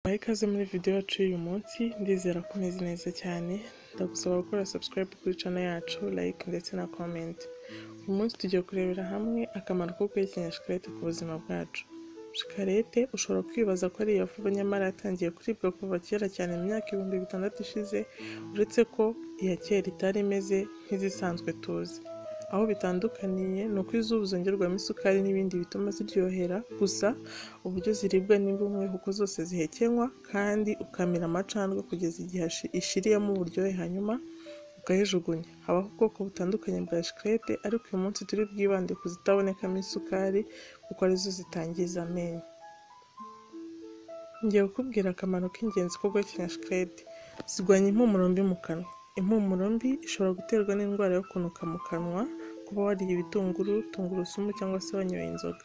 Baha ikaze muri video yacu y'uyu munsi ndizera ko umeze neza cyane ndagusaba gukora subscribe kuri channel yacu like ndetse na comment uyu munsi tugiye kurebera hamwe akamaro ko guhekenya shikarete ku buzima bwacu shikarete ushobora kwibaza ko ari iya vuba nyamara yatangiye kuribwa kuva kera cyane mu myaka ibihumbi bitandatu ishize uretse ko iya kera itari imeze nk'izisanzwe tuzi aho bitandukaniye ni uko izuba zongerwamo isukari n'ibindi bituma ziryohera gusa uburyo ziribwa ni bumwe kuko zose zihekenywa kandi ukamira amacandwe kugeza igihe ashi- ishiriyemo uburyohe hanyuma ukayijugunya habaho ubwoko butandukanye bwa shikarete ariko uyu munsi turi bwibande ku zitabonekamo isukari kuko arizo zitangiza amenyo ngiye kukubwira akamaro k'ingenzi ko guhekenya shikarete zirwanya impumuro mbi mu kanwa impumuro mbi ishobora guterwa n'indwara yo kunuka mu kanwa kuba wariye ibitunguru tungurusumu cyangwa se wanyoye inzoga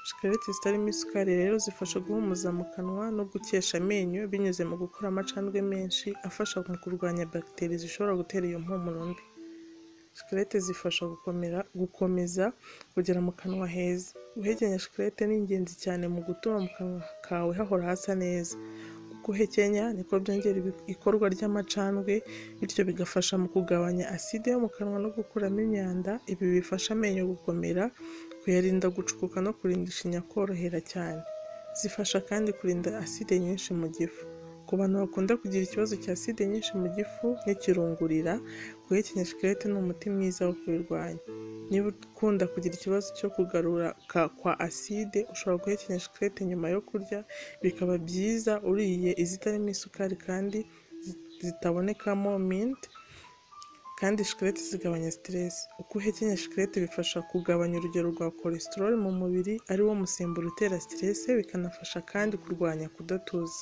shikarete zitarimo isukari rero zifasha guhumuza mu kanwa no gukesha amenyo binyuze mu gukora amacandwe menshi afasha mu kurwanya bagiteri zishobora gutera iyo mpumuro mbi shikarete zifasha gukomera gukomeza kugera mu kanwa heza guhekenya shikarete ni ingenzi cyane mu gutuma mu kanwa kawe hahora hasa neza guhekenya niko byongera ibi- ikorwa ry'amacandwe bityo bigafasha mu kugabanya aside yo mu kanwa no gukuramo imyanda ibi bifasha amenyo gukomera kuyarinda gucukuka no kurinda ishinya korohera cyane zifasha kandi kurinda aside nyinshi mu gifu ku bantu bakunda kugira ikibazo cya aside nyinshi mu gifu n'ikirungurira guhekenya shikarete ni umuti mwiza wo kubirwanya niba ukunda kugira ikibazo cyo kugarura ka- kwa aside ushobora guhekenya shikarete nyuma yo kurya bikaba byiza uriye izitarimo isukari kandi zi- zitabonekamo mint kandi shikarete zigabanya stress uko uhekenya shikarete bifasha kugabanya urugero rwa cholesterol mu mubiri ari wo musemburo utera stress bikanafasha kandi kurwanya kudatuza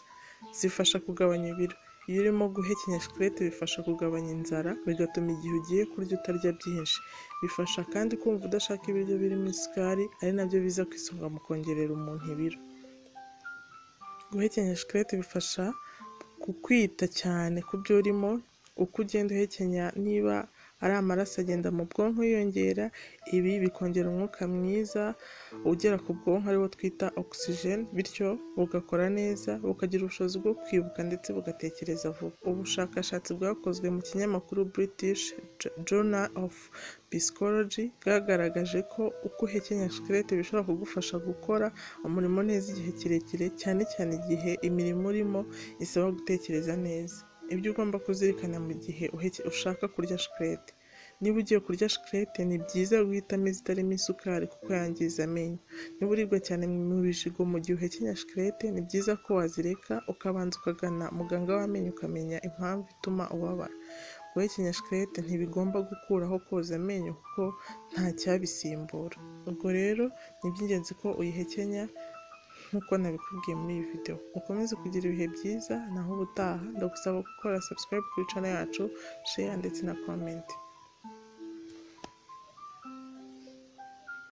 zifasha kugabanya ibiro iyo urimo guhekenya shikarete bifasha kugabanya inzara bigatuma igihe ugiye kurya utarya byinshi bifasha kandi kumva udashaka ibiryo birimo isukari ari nabyo biza ku isonga mu kongerera umuntu ibiro guhekenya shikarete bifasha kukwita cyane ku byo urimo uko ugenda uhekenya niba ari amaraso agenda mu bwonko yiyongera ibi bikongera umwuka mwiza ugera ku bwonko ariwo twita oxygen bityo bugakora neza bukagira ubushobozi bwo kwibuka ndetse bugatekereza vuba ubushakashatsi bwakozwe mu kinyamakuru british Jo- journal of psychology bwagaragaje ko uko uhekenya shikarete bishobora kugufasha gukora umurimo neza igihe kirekire cyane cyane igihe imirimo urimo isaba gutekereza neza ibyo ugomba kuzirikana mu gihe uheke- ushaka kurya shikarete niba ugiye kurya shikarete ni byiza guhitamo izitarimo isukari kuko yangiza amenyo niba uribwa cyane mu bijigo mu gihe uhekenya shikarete ni byiza ko wazireka ukabanza ukagana muganga w'amenyo ukamenya impamvu ituma ubabara guhekenya shikarete ntibigomba gukuraho koza amenyo kuko nta cyabisimbura ubwo rero ni iby'ingenzi ko uyihekenya nk'uko nabikubwiye muri iyi video ukomeze kugira ibihe byiza naho ubutaha ndagusaba gukora subscribe kuri channel yacu share ndetse na comment